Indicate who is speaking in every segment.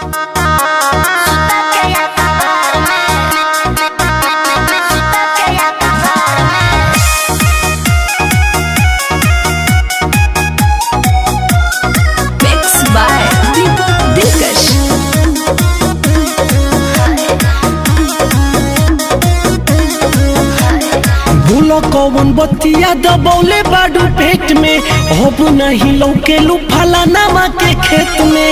Speaker 1: Mixed by Deepak Dilkash.
Speaker 2: भूलो कौन बतिया दबौले बाडू पेट में अब नहीं लौके लू फलानामा के खेत में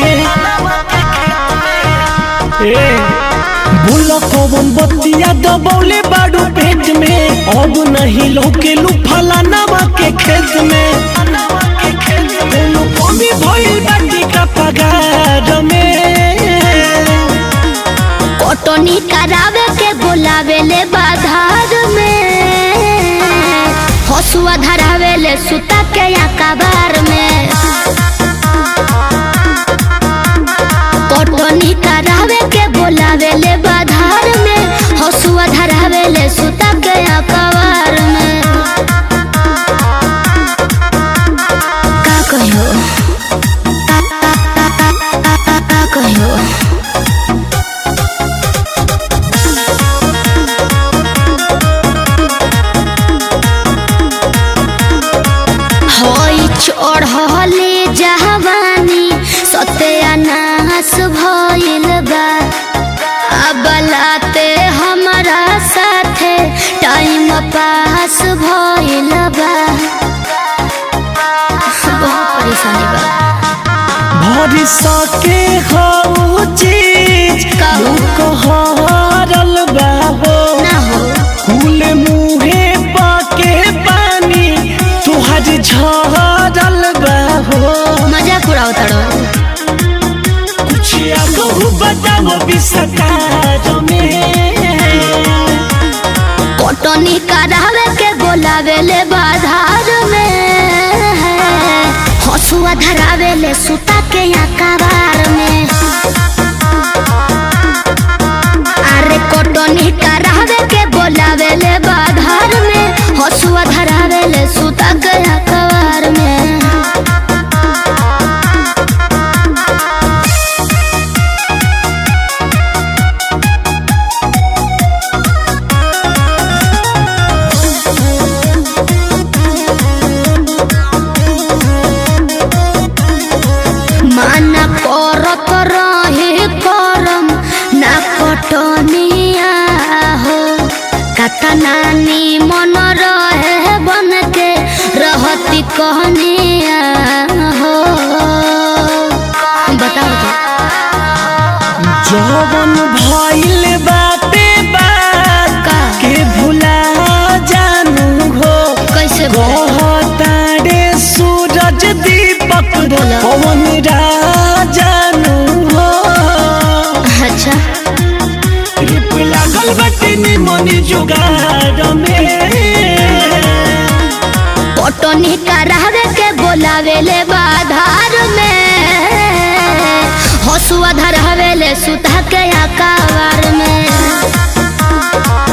Speaker 2: ए भूलो कौन बतिया दबौले बाडू पेट में अब नहीं लौके लू फलानामा के खेत में कोनो कमी भइल बाटी का पगार में
Speaker 3: कटनी करावे के बोलावे ले बाधार में हसुआ धरावे ले सुता के या कबार में कटनी करावे के बोलावे ले बाधार में हसुआ धरावे ले सुता के या कबार में का कहियो का का का का का का कहियो होई चढ़ले जवानी सत्यानाश भइल बा अबलाते हमरा साथे टाइम पास भइल बा बहुत परेशानी बा
Speaker 2: भरी सके हो चीज
Speaker 3: का हो?
Speaker 2: कहरल बाबो
Speaker 3: ना हो
Speaker 2: फूल मुहे पाके पानी तुहर झरल बाबो
Speaker 3: मजाक उड़ाओ तड़ो
Speaker 2: कुछ कहू बताओ विस्तार में
Speaker 3: कटनी करावे के बोलावे ले बाधार में हसुआ धरावे ले सुता के या कबार में अरे कटनी करावे के बोलावे ले बाधार में हसुआ धरावे ले सुता के या कबार में माना करत रहे करम ना कटनिया हो कता नानी मन रहे बन के रहती कहनिया हो बताओ तो
Speaker 2: जवन भइल बाते बात
Speaker 3: का
Speaker 2: के भुला जानू हो
Speaker 3: कैसे बोले
Speaker 2: कहतारे सूरज दीपक
Speaker 3: बोला।
Speaker 2: पवन राजानु हो
Speaker 3: अच्छा
Speaker 2: रूप लागल बटे निमन जुगाड़ में
Speaker 3: कटनी करावे के बोलावे ले बाधार में हसुआ धरावे ले सुता के आकार में